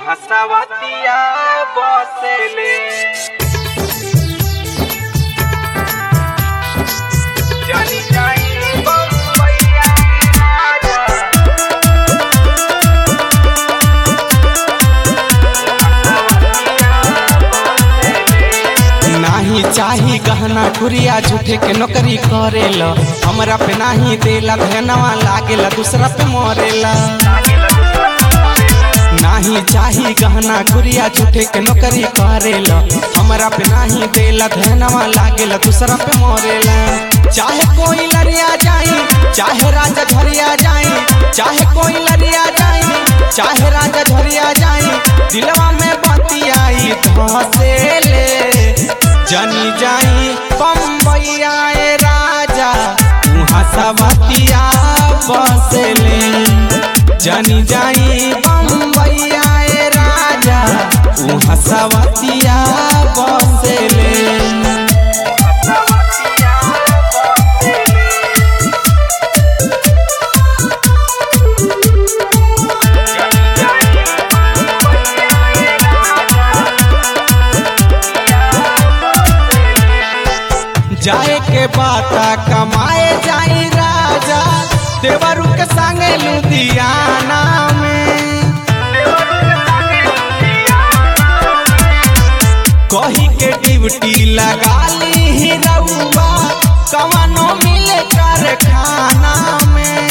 हसवतिया बसेले जानी जाई बम्बईया राजा नाही चाही गहना गुड़िया झूठे के नौकरी करेला हमरा पे नाही देला धनवा लागेला दूसरा पे मरेला नाही चाही गहना गुड़िया झूठे के नौकरी करेला हमरा पे नाही देला धनवा लागेला दूसरा पे मरेला चाहे कोई लड़िया जाई चाहे राजा झरिया जाई चाहे कोई लड़िया जाई चाहे राजा झरिया जाई दिलवा में बतियाई धसेले जनी जाई बम्बैया ए राजा उहाँ सवतिया बसले जनी जाई बम्बैया ए राजा उहाँ सवतिया बसले हसवतिया बसेले जानी जाई बम्बईया राजा जाए के बाता कमाए जाई राजा देवरू के संगे लुधियाना में कही के ड्यूटी लगा ली ही रउआ कवनो मिले कारखाना में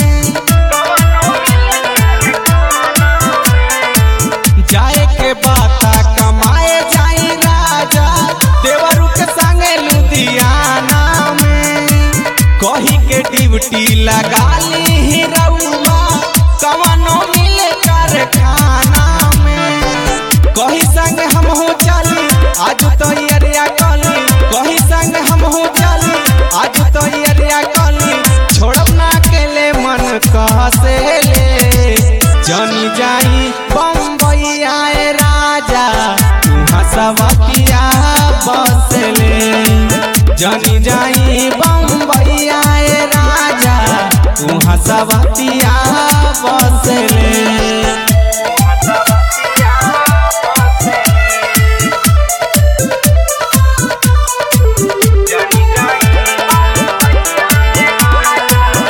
जाए के बाता कमाए जाई राजा देवरू के संगे लुधियाना में कही के ड्यूटी लगा ली ही रउआ कवनो मिले कारखाना में कही संग हम हो चली आज तो अरिया कली कही संग हम हो चली आज तो अरिया कली छोड़ब ना अकेले मन कहसे ले जनी जाई बम्बई आए राजा तुहाँ सवतिया बसले जनी जाई बम्बई आए राजा तुहाँ सवतिया बसले हसवतिया बसेले जानी जाई बम्बईया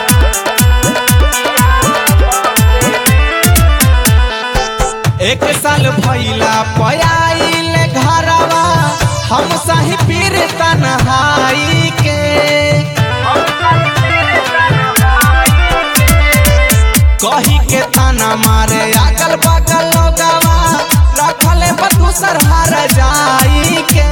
एक साल भैला पयाइल घरवा हम सही पीर तनहाई के कही के ताना मारे अगल बगल लोगवा रखले बदूसर हर जाई के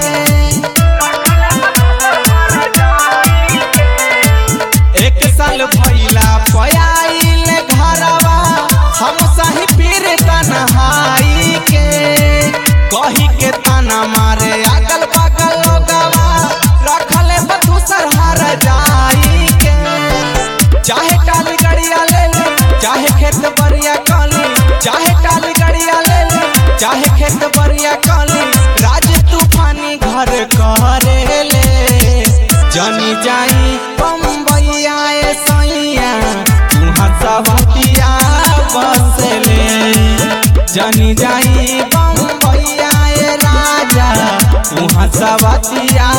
एक साल भैला पयाइल घरवा हम सही पीर तनहाई के कही के ताना मारे अगल बगल लोगवा रखले बदूसर हर जाई के चाहे टाली गड़िया ले ले चाहे खेत बरिया काली चाहे टाली गड़िया ले ले चाहे खेत बरिया काली राज तूफानी घर करे ले जनी जाई बम्बई आए सैया तुहाँ सवतिया बसले जनी जाई बम्बई आए राजा तुहाँ सवतिया